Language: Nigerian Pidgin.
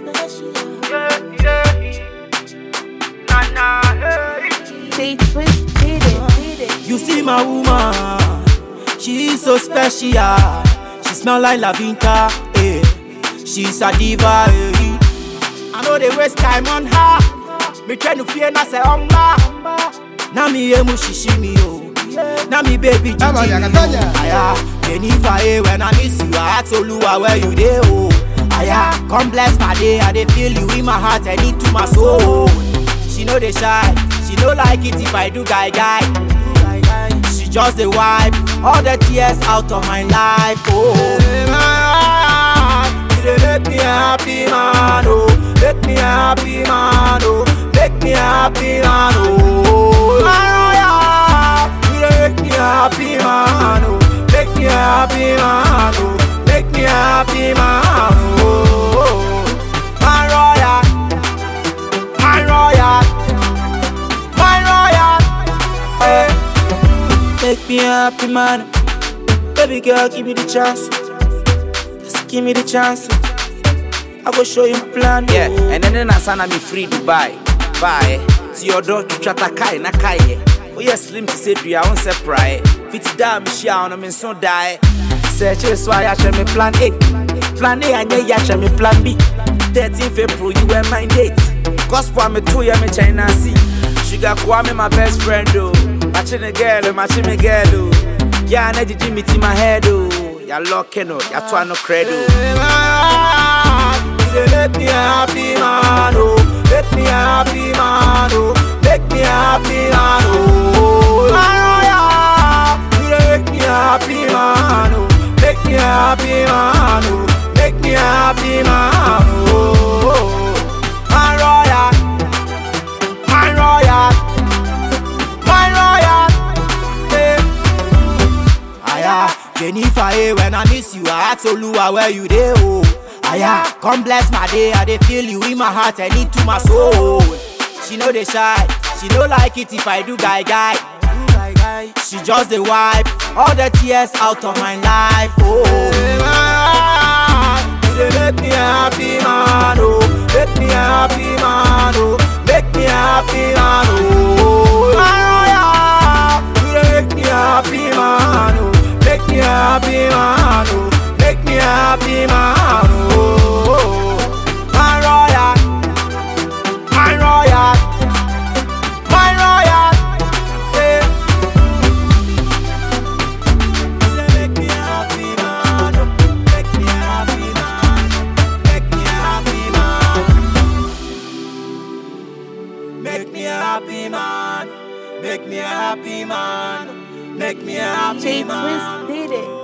special. Yeah, yeah. Nah, nah, hey. They twist did it, did it. You see my woman, she is so special. She smell like Lavinka, eh. She's a diva, eh. I know they waste time on her. Me try to fear na say omba. Na mi emu shishimi yo. Na mi baby Come on, jiji Yaka, yo. Tanya. Aya, Jennifer, eh, when I miss you, I ask Oluwa where you dey oh. Aya, come bless my day, I dey feel you in my heart and into my soul. She know they shy, she no like it if I do guy guy. She just a wipe all the tears out of my life. Oh, you dey make me happy man, oh, make me happy man, oh, make me happy man, oh. Mariah, you dey make me happy man, oh, make me happy man, oh, make me happy man, oh. Mariah, Mariah, Mariah, hey. Make me happy man, baby girl, give me the chance. Just give me the chance. I go show you my plan. Yeah, oh. and then na sana me free Dubai. Bye. Ti odo twitwa takai na kai. Oh yes, slim to say dua won say pry. Fit da me shia on me so die. Search is why I share me plan A. Plan A and ya share me plan B. 13 April you were my date. Gospel me two ya me China see. Sugar kwa me my best friend oh. Matching a girl, matching me girl oh. Yeah, na jiji me to my head oh. Ya locking oh, ya twa no credo. You dey make me happy man, oh, make me happy man, oh, make me happy man, oh. Mariah, you dey make me happy man, oh, make me happy man, oh, make me happy man, oh. Mariah, Mariah, Mariah, yeah. Aya, Jennifer, eh, when I miss you, I ask Oluwa where you dey, oh. Aya, come bless my day, I dey feel you in my heart and into my soul. She know they shy, she no like it if I do guy guy. She just dey wipe all the tears out of my life, oh. You dey make me happy, man, oh, make me happy, man, oh, make me happy, man, oh. Mariah, you dey make me happy, man, oh, make me happy, man, oh, make me happy, man, oh. Mariah, Mariah, Mariah, yeah. You dey make me happy, man, oh, make me happy, man, make me happy, man. Make me happy, man. Make me happy, man. Make me happy, They man. twist did it.